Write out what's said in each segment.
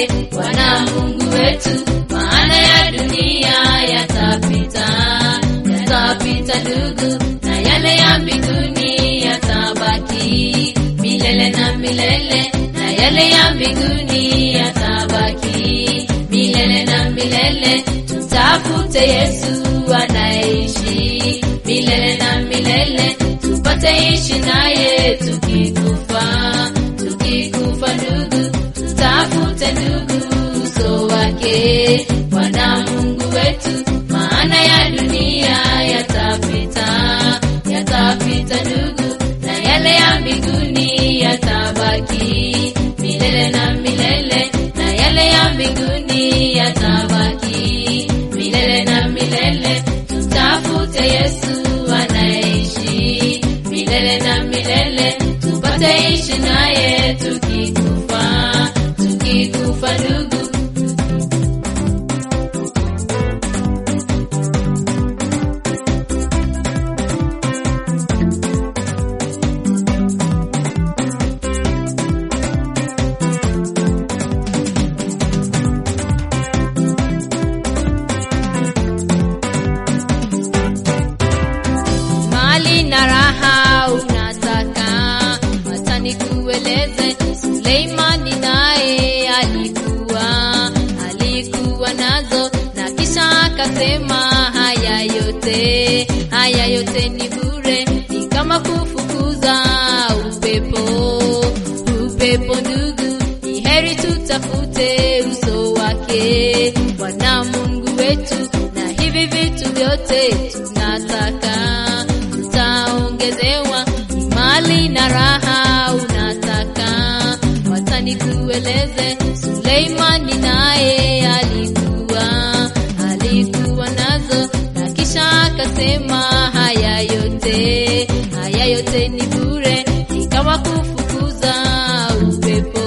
Bwana Mungu wetu, maana ya dunia yatapita, yatapita ndugu, na yale ya mbinguni yatabaki milele na milele, na yale ya mbinguni yatabaki milele na milele. Tutafute Yesu anaishi milele na milele, tupate ishi naye tukikufa, tukikufa ndugu, tutafute ndugu uso wake Bwana Mungu wetu, maana ya dunia yatapita, yatapita ndugu, na yale ya mbinguni yatabaki milele na milele, na yale ya mbinguni yatabaki milele na milele. Tutafute Yesu anaishi milele na milele, tupate ishi naye tukikufa, tukikufa ndugu. mali na raha unataka, hata nikueleze. Suleimani naye alikuwa alikuwa nazo, na kisha akasema haya yote haya yote ni bure, ni kama kufukuza upepo upepo. Ndugu, ni heri tutafute uso wake Bwana Mungu wetu, na hivi vitu vyote tunataka tutaongezewa mali na raha unataka, wacha nikueleze. Suleimani naye alikuwa alikuwa nazo, na kisha akasema haya yote haya yote ni bure, ni kama kufukuza upepo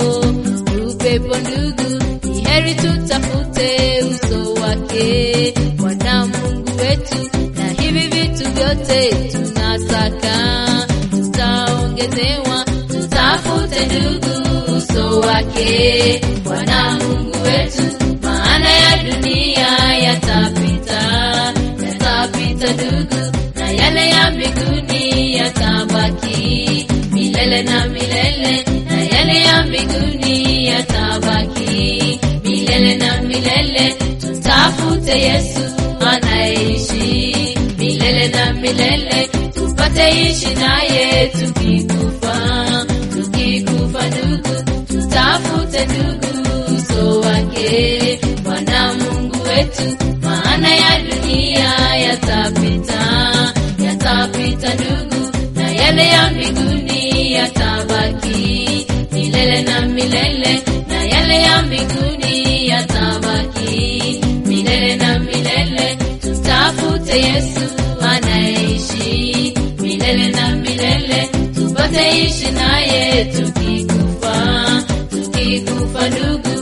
upepo. Ndugu, ni heri tutafute uso wake Bwana Mungu wetu, na hivi vitu vyote tunataka tutaongezewa. Tutafute ndugu uso wake Bwana Mungu wetu, maana ya dunia yatapita, yatapita ndugu, na yale ya mbinguni yatabaki milele na milele, na yale ya mbinguni yatabaki milele na milele. Tutafute Yesu anaishi milele na milele, tupate ishi naye tukikufa, tukikufa ndugu, tutafute ndugu uso wake Bwana Mungu wetu, maana ya dunia yatapita, yatapita ndugu, na yale ya mbinguni yatabaki milele na milele, na yale ya mbinguni yatabaki milele na milele. Tutafute Yesu anaishi milele na milele, tupate ishi naye tukikufa, tukikufa ndugu.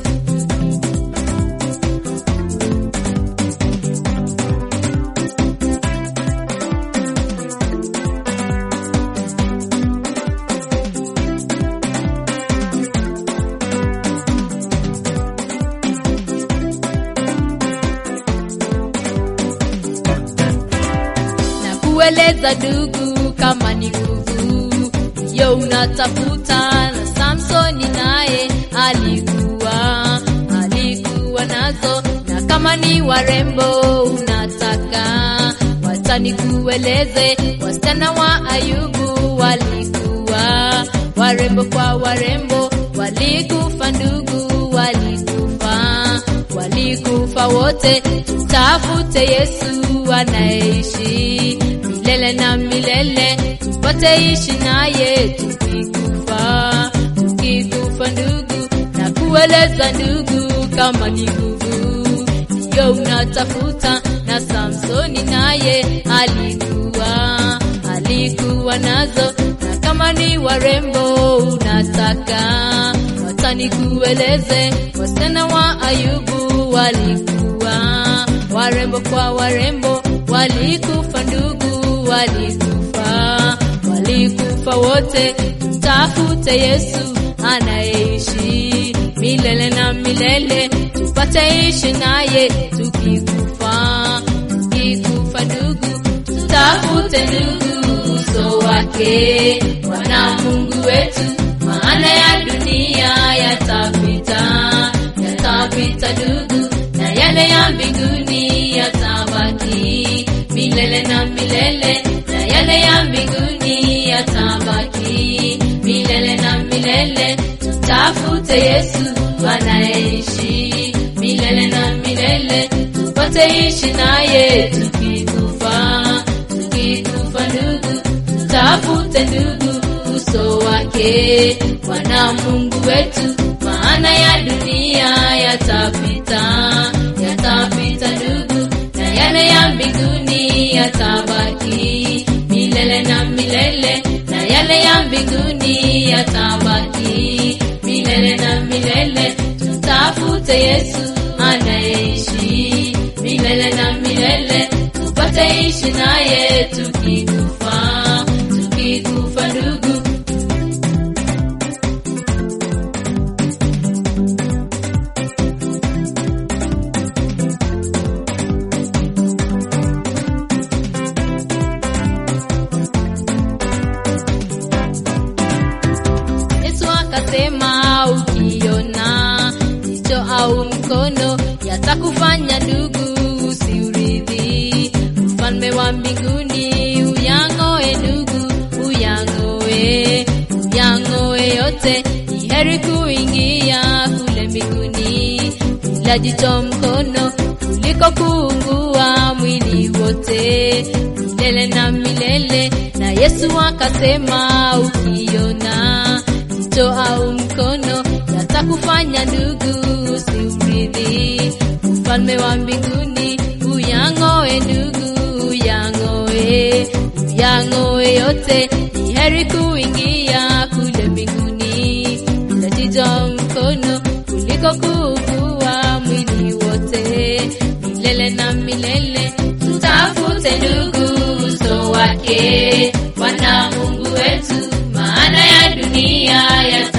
na kueleza ndugu, kama ni nguvu yo unatafuta, na Samsoni naye alikuwa alikuwa nazo, na kama ni warembo unataka, wacha nikueleze, wasichana wa Ayubu walikuwa warembo kwa warembo, walikufa ndugu, walikufa walikufa wote. Tutafute Yesu anaishi milele na milele, tupate ishi naye tukikufa, tukikufa ndugu, na kueleza ndugu, kama ni nguvu ndiyo unatafuta, na Samsoni naye alikuwa alikuwa nazo, na kama ni warembo unataka, wacha nikueleze, wasichana wa Ayubu walikuwa warembo kwa warembo, walikufa ndugu, walikufa walikufa wote. Tutafute Yesu anaishi milele na milele. milele tupate ishi naye tukikufa tukikufa ndugu tutafute ndugu uso wake bwana mungu wetu maana ya dunia yatapita yatapita ndugu na yale ya mbinguni yatabaki milele na milele na yale ya mbinguni yatabaki milele na milele tutafute yesu anayeishi milele na milele tupate ishi naye tukikufa tukikufa ndugu tutafute ndugu uso wake bwana mungu wetu maana ya dunia yatapita yatapita ndugu na yale ya mbinguni yatabaki milele na milele na yale ya mbinguni yatabaki milele na milele tutafute yesu anayeishi milele na milele tupate ishi naye tukikufa tukikufa ndugu Yesu akasema ukiona jicho au mkono yatakufanya ndugu usiuridhi ufalme wa mbinguni uyang'oe ndugu uyang'oe uyang'oe yote ni heri kuingia kule mbinguni bila jicho mkono kuliko kuungua mwili wote milele na milele na yesu akasema ukiona jicho au mkono yatakufanya ndugu usiuridhi ufalme wa mbinguni uyang'oe ndugu uyang'oe uyang'oe yote ni heri kuingia kule mbinguni bila jicho mkono kuliko kuugua mwili wote milele na milele tutafute ndugu uso wake bwana mungu wetu maana ya dunia ya